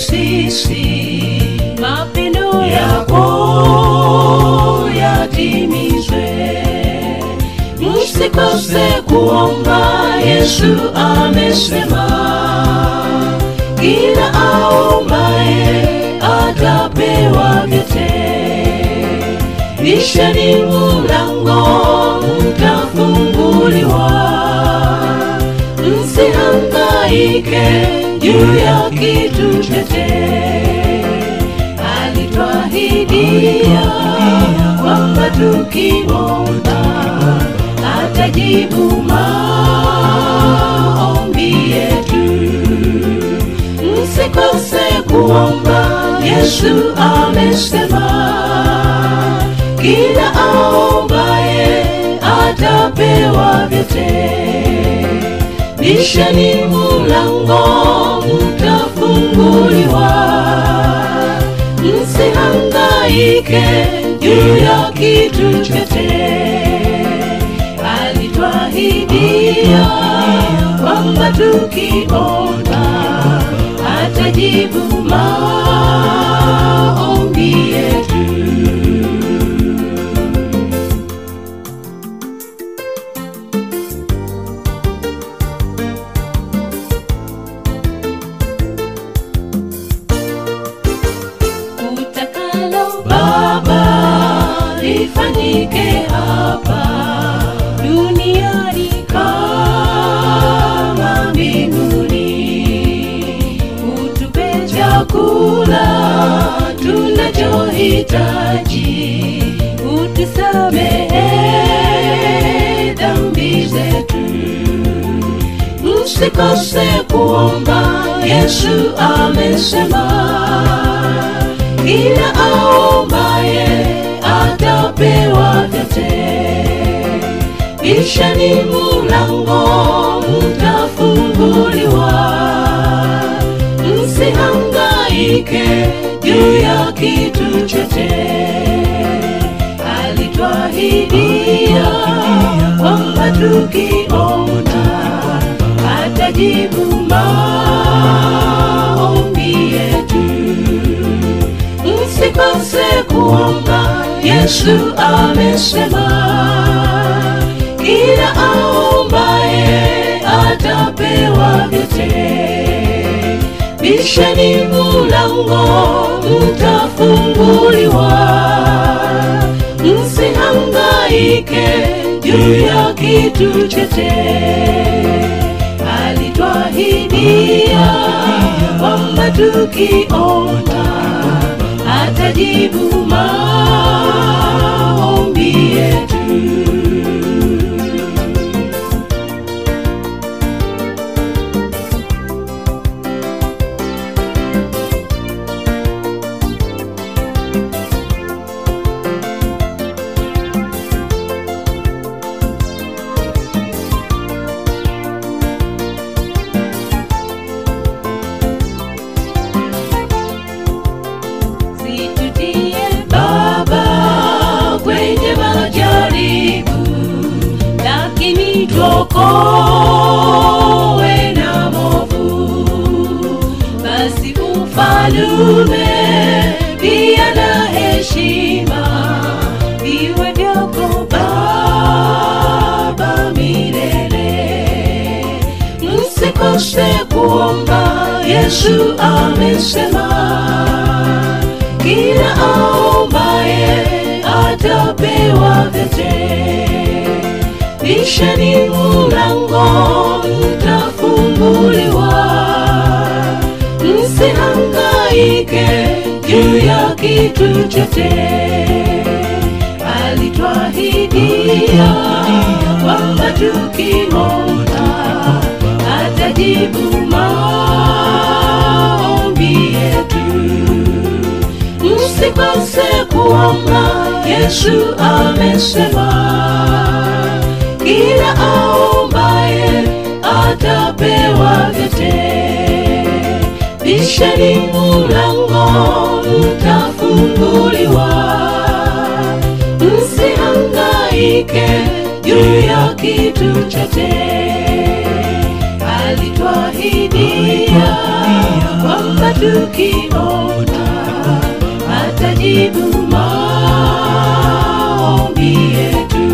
sisi mapendo yako yatimizwe msikose kuomba yesu amesema kila aombaye atapewa vyote bisheni mulango mtafunguliwa msihangaike juu ya kitu chote alitwahidia kwamba tukiomba atajibu maombi yetu msikose kuomba yesu amesema kila aombaye atapewa vyote bisheni mulango mtafunguliwa msihangaike juu ya kitu chote alitwahidia kwamba tukiomba atajibu maombi yetu utakalo baba lifanyike hapa duniani kama mbinguni utupe chakula tunachohitaji utusamehe dhambi zetu msikose kuomba yesu amesema kila aombaye atapewa vyote bishani mulango mtafunguliwa msihangaike juu ya kitu chote alitwahidia kwamba tukiomba atajibu maombi yetu msikose kuomba yesu amesema kila aombaye atapewa vyote bisheni mulango mtafunguliwa msihangaike juu ya kitu chote alitwahidia kwamba tukiomba atajibu maombi yetu situtie baba kwenye majaribu lakini tuokowe na movu basi ufalume pia na heshima iwe vyako baba milele msikose kuomba yesu amesema kila aombaye atapewa vyote bisheni mulango mtafunguliwa msihangaike juu ya kitu chote alitwahidia kwamba tukiomba atajibu maombi yetu msikose kuomba yesu amesema kila aombaye atapewa vyote bisheni mulango mtafunguliwa msihangaike juu ya kitu chote alitwahidia kwamba kwamba tukiomba atajibu maombi yetu.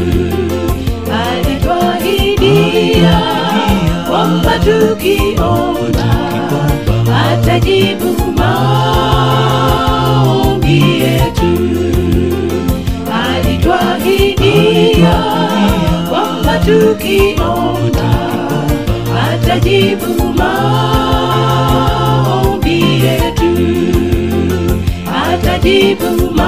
Alituahidia kwamba tukiomba atajibu maombi yetu. Alituahidia kwamba tukiomba atajibu maombi yetu, atajibu maombi